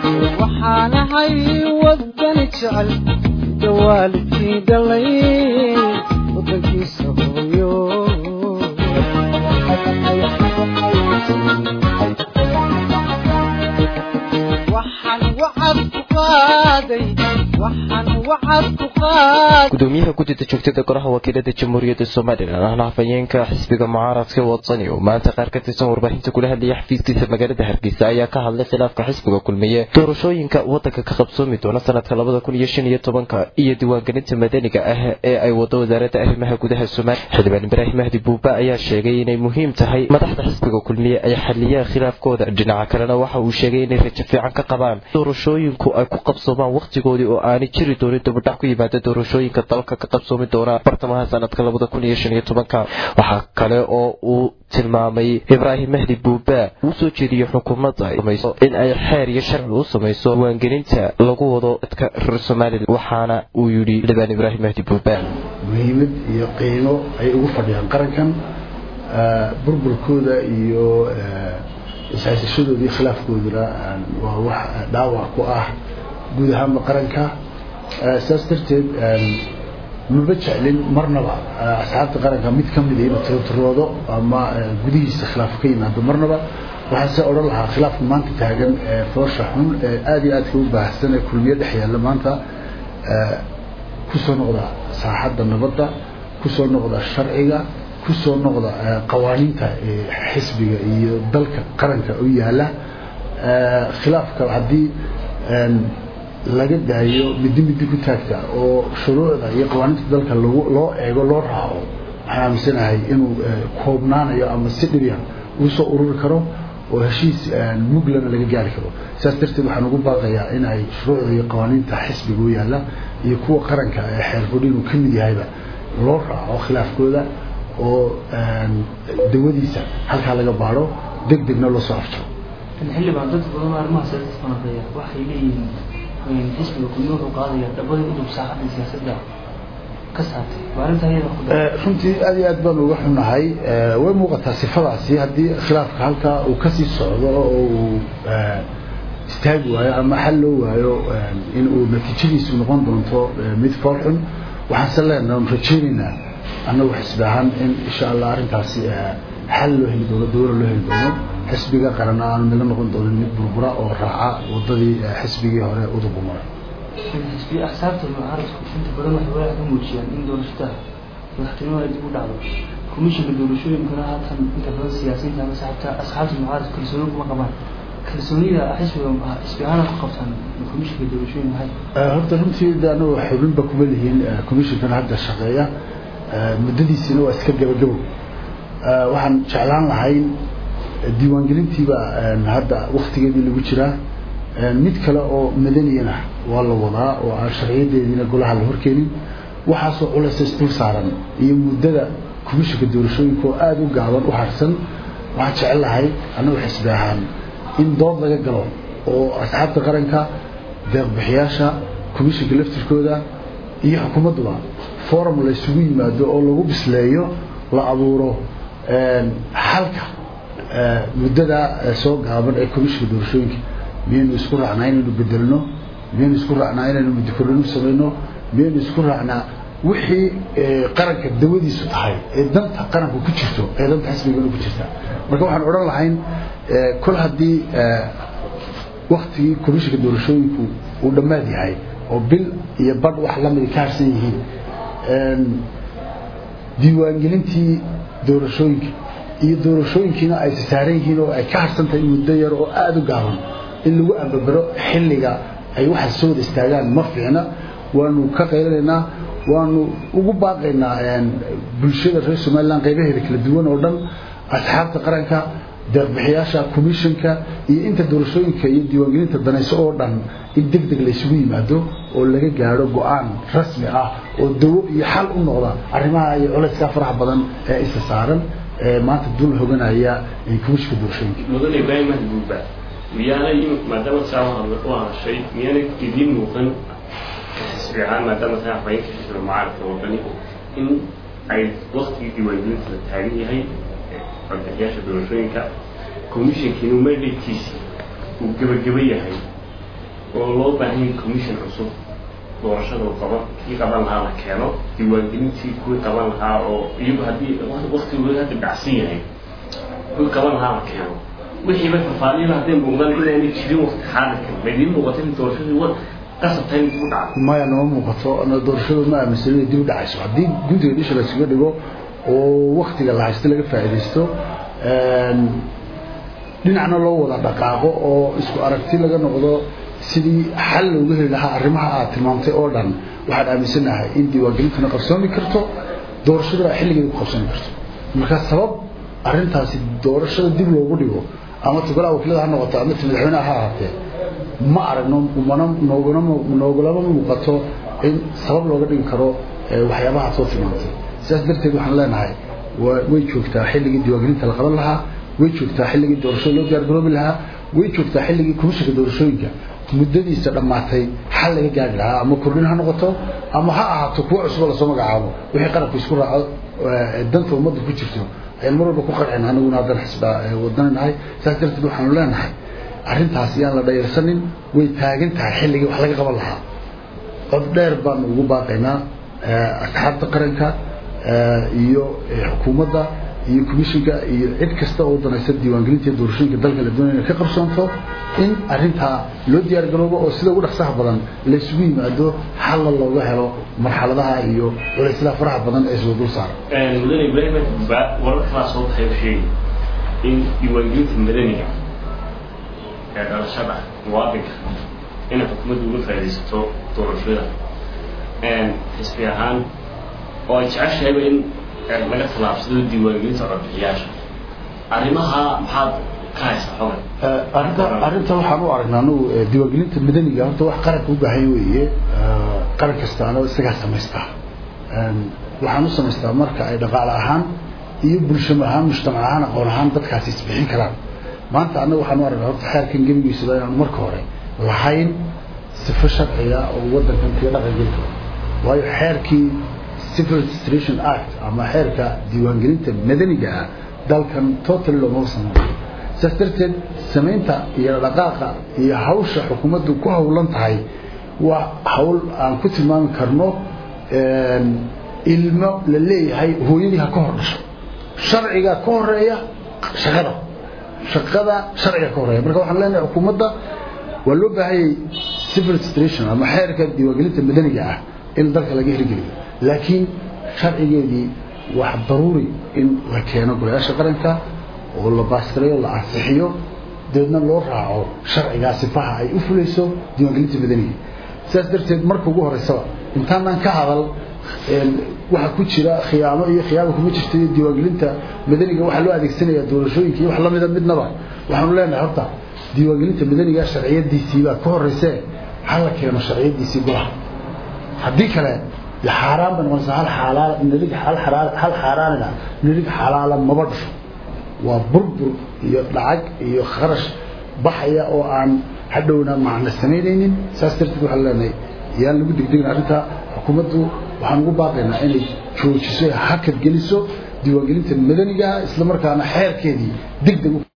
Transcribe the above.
waxaanahay wadani jecel dawaalidkii dhalay wadankiisa hooyo waxaan wacad ku qaaday waxaan wacad ku qaaday gudoomiyaha guddida joogtada golaha wakiilada jamhuuriyadda somalilan ahna hafayeenka xisbiga mucaaradka wadsani oo maanta qaar ka tirsan warbaahinta kula hadlaya xafiiskiisa magaalada hargeysa ayaa ka hadlay khilaafka xisbiga kulmiye doorashooyinka wadanka ka qabsoomi doona sanadka labada kun iyo shan iyo tobanka iyo diiwaangelinta madaniga ah ee ay wado wasaaradda arrimaha gudaha somaliya xildhibaan ibraahim mahdi buuba ayaa sheegay inay muhiim tahay madaxda xisbiga kulmiye ay xaliyaan khilaafkooda dhinaca kalena waxa uu sheegay inay rajo fiican ka qabaan doorashooyinku ay ku qabsoomaan wakhtigoodii oo aanay jiri doonin dibudhac ku yimaada doorashooyinka dalka ka qabsoomi doona bartamaha sanadka labada kun iyo shan iyo tobanka waxaa kale oo uu tilmaamay ibraahim mahdi buuba uu soo jeediyey xukuumadda in ay xeer iyo sharci u samayso diiwaangelinta lagu wado dadka reer somalilan waxaana uu yidhi xildhibaan ibraahim mahdi buuba muhiimad iyo qiimo ay ugu fadhiyaan qarankan burburkooda iyo ishaysashadooda iyo khilaafkooduna waa wax dhaawac ku ah guud ahaanba qaranka saas darteed maba jeclin marnaba asxaabta qaranka mid ka mid inuu tirtiroodo ama gudihiisa khilaaf ka yimaado marnaba waxaan se odhan lahaa khilaafka maanta taagan ee foosha xun ee aada iyo aadka u baahsan ee kulmiye dhex yaalla maanta kusoo noqda saaxadda nabadda kusoo noqda sharciga kusoo noqda qawaaniinta xisbiga iyo dalka qaranka u yaalla khilaafka haddii laga daayo midi midi ku taagta oo shuruucda iyo qawaaniinta dalka loo eego loo raaco waxaan aaminsanahay inuu koobnaanayo ama si dhibya uu soo ururi karo oo heshiis muglana laga gaari karo saas darteed waxaan ugu baaqayaa in ay shuruucda iyo qawaaniinta xisbiga u yaalla iyo kuwa qaranka ee xeerfudhin uu ka mid yahayba loo raaco khilaafkooda oo dawadiisa halkaa laga baadho deg degna loo soo afjaro xildhibaan dad badan oo arrimaha siyaasadda falanqeeya waxay leeyihiin xisbiga kulmi wuxuu qaadaya dhabada udub saaxadda siyaasadda ka saartay waa arrinta iyada ku runtii aad iyo aad baan uga xunahay way muuqataa sifadaasi haddii khilaafka halkaa uu kasii socdo oo uu istaagi waayo ama xal loo waayo in uu natiijadiisu noqon doonto mid fool xun waxaanse leenaha rajeynaynaa annagu xisbi ahaan in insha allah arrintaasi xal loo heli doono dawla loo heli doono xisbiga qaran aanu naga noqon doonin mid burbura oo raaca wadadii xisbigii hore udubu maray xisbiya axsaabta mucaaradku inta badan waxay walaac ka muujiyaan in doorashada madaxtinimada dib u dhacdo komishinka doorashooyinkana haatan inta badan siyaasiyiinta ama asxaabta asxaabta mucaaradka kalsooni kuma qabaan kalsoonida xisbiga xisbi ahaan ku qabtaan komishinka doorashooyin maxay horta runtii anagu xubinba kuma lihiin komishinkana hadda shaqeeya muddadiisina waa iska gabagabo waxaan jeclaan lahayn diiwaangelintiiba hadda waktigeedii lagu jiraa mid kale oo madaniyana waa la wadaa oo aan sharciyadeediina golaha la horkeenin waxaasoo culaysa isdul saaran iyo muddada komishinka doorashooyinka oo aada u gaaban u harsan waxaan jecel lahay annagu xisbi ahaan in dood laga galo oo asxaabta qaranka deeqbixiyaasha komishinka laftirkooda iyo xukuumadduba forum la isugu yimaado oo lagu bisleeyo la abuuro xalka muddada soo gaaban ee komishinka doorashooyinka miyaynu isku raacnaa inaynu bedelno miyaynu isku raacnaa inaynu muddokorinu samayno miyaynu isku raacnaa wixii qaranka dawadiisu tahay ee danta qaranka ku jirto ee danta xisbigana ku jirta marka waxaan odhan lahayn kol haddii waktigii komishinka doorashooyinku uu dhammaad yahay oo bil iyo badh wax lamida ka harsan yihiin diiwaangelintii doorashooyinka iyo doorashooyinkiina ay saaran yihiin oo ay ka harsan tahay muddo yar oo aada u gaaban in lagu ambabaro xilliga ay waxaas soo wada istaagaan ma fiicna waanu ka qaylanaynaa waanu ugu baaqaynaa bulshada reer somalilan qaybaheeda kala duwan oo dhan asxaabta qaranka deeqbixiyaasha commissionka iyo inta doorashooyinka iyo diiwaangelinta danayso oo dhan in deg deg laysugu yimaado oo laga gaadho go-aan rasmi ah oo dawo iyo xal u noqda arrimaha iyo culayskaa faraha badan ee isa saaran ee maanta dul hoganaya commissionka doorashooyinka mudan ibraahim mahbuuba miyaana imika maadaama saa u hadashay miyaana idiin muuqan xisbi ahaan maadaama saa afhayeenka xisbiga mucaaradka wadani in ay waktigii diiwaangelinta la taagan yahay codbixiyaasha doorashooyinka commissionkiinu mandatekiisi uu gebageba yahay oo loo baahan yahay commission cusub doorashada uu qaban kii qaban lahaa la keeno diiwaangelintii kuwii qaban lahaa oo iyagu haddii waktigooda hadda dhacsan yahay kuwii qaban lahaa la keeno wixii bay faahfaahiyen hadday muuqdaan inaanay jirin wakti xaadirkan ma idiin muuqata in doorashadii wa qasabtahay in dib u dhacdo maya nama muuqato ana doorashadu ma aaminsan inay dib u dhacayso haddii guntiga dhisha la isuga dhigo oo waktiga la haysto laga faa'iidaysto dhinacna loo wada dhaqaaqo oo isku aragti laga noqdo sidii xal looga heli lahaa arrimaha aad tilmaamtay oo dhan waxaan aaminsanahay in diiwaangelintuna qabsoomi karto doorashaduna xilligeeda ku qabsoomi karto marka sabab arrintaasi doorashada dib loogu dhigo ama tugalaha wakiilada ha noqoto ama madaxweynaha ha ahaatee ma aragno mana nooguna noogulama muuqato in sabab looga dhigi karo waxyaabaha soo tilmaamtay sidaas darteed waxaan leenahay way joogtaa xilligii diiwaangelinta la qaban lahaa way joogtaa xilligii doorashada loo diyaargaroobi lahaa way joogtaa xilligii komishanka doorashooyinka muddadiisa dhammaatay xal laga gaari lahaa ama kordhin ha noqoto ama ha ahaato kuwo cusub lasoo magacaabo wixii qarabka isku raaco danta ummadda ku jirto ayaan mar walba ku qarcin aniguna haddana xisba wadananahay saas darteed waxaanu leenahay arrintaas iyaan la dhayarsanin way taagan tahay xilligii wax laga qaban lahaa cod dheer baanu ugu baaqaynaa asxaabta qaranka iyo xukuumadda iyo commissionka iyo cid kasta oo danaysa diiwaangelinta doorashooyinka dalka la doonaya ka qabsoonto in arrintaa loo diyaargaroobo oo sida ugu dhaqsaha badan laysugu yimaado xalla looga helo marxaladaha iyo culayslaha faraha badan ee isla dul saara mudane ibraahim ba warar kalaa soo baxay oo sheegay in diiwaangelinta madaniga ee dhalashada muwaadinka inay xukuumaddu uga faaidaysato doorashada xisbi ahaan oo ay jeceshahayba in laga tallaabsado diiwaangelinta codbixiyaasha arrimaha maxaad ka haysaa xogan arrinta arrinta waxaan u aragnaa anagu diiwaangelinta madaniga horta wax qaranka u baahan weeye qaran kastaana isagaa samaystaa waxaan u samaystaa marka ay dhaqaale ahaan iyo bulshamo ahaan mujtamac ahaan aqoon ahaan dadkaasi isbixin karaan maanta annaga waxaan u aragnaa horta xeerkan gebigiisaba inaanu marka hore lahayn sifo sharciga oo waddankan kaga dhaqan geli karo waayo xeerkii civil registration act ama xeerka diiwaangelinta madaniga ah dalkan totally loomaba sameeyo sidaas darteed samaynta iyo dhaqaaqa iyo hawsha xukuumaddu ku hawlan tahay waa hawl aan ku tilmaami karno ilmo la leeyahay hooyadii ha ka hor dhasho sharciga ka horeeya shaqada shaqada sharciga ka horeeya marka waxaan leenahay xukuumadda waa loo baahanyay civil registration ama xeerka diiwaangelinta madaniga ah in dalka laga hirgeliyo laakiin sharcigeedii wax daruuri in la keeno golayaasha qaranka oo la baaskareeyo la ansixiyo dabeedna loo raaco sharcigaa sifaha ay u fulayso diiwaangelinta madaniga sidaas darteed marka ugu horeysaba intaanaan ka hadal waxa ku jira khiyaamo iyo khiyaamo kuma jirta iyo diiwaangelinta madaniga waxaa loo adeegsanaya doorashooyinka iyo wax lamida midnaba waxaanu leenahay horta diiwaangelinta madaniga sharciyadiisii baa ka horeyse ha la keeno sharciyadiisii golaha haddii kale xaaraan ba noqonaysa hal xalaal nirig hal xalaal hal xaaraanina nirig xalaala maba dhasho waa burbur iyo dhacag iyo kharash baxaya oo aan hadhowna macna samaynaynin saas darteed waxaan leenahay yaan lagu degdegin arrinta xukuumaddu waxaan ugu baaqaynaa inay joojiso hakad geliso diiwaangelinta madaniga isla markaana xeerkeedii degdeg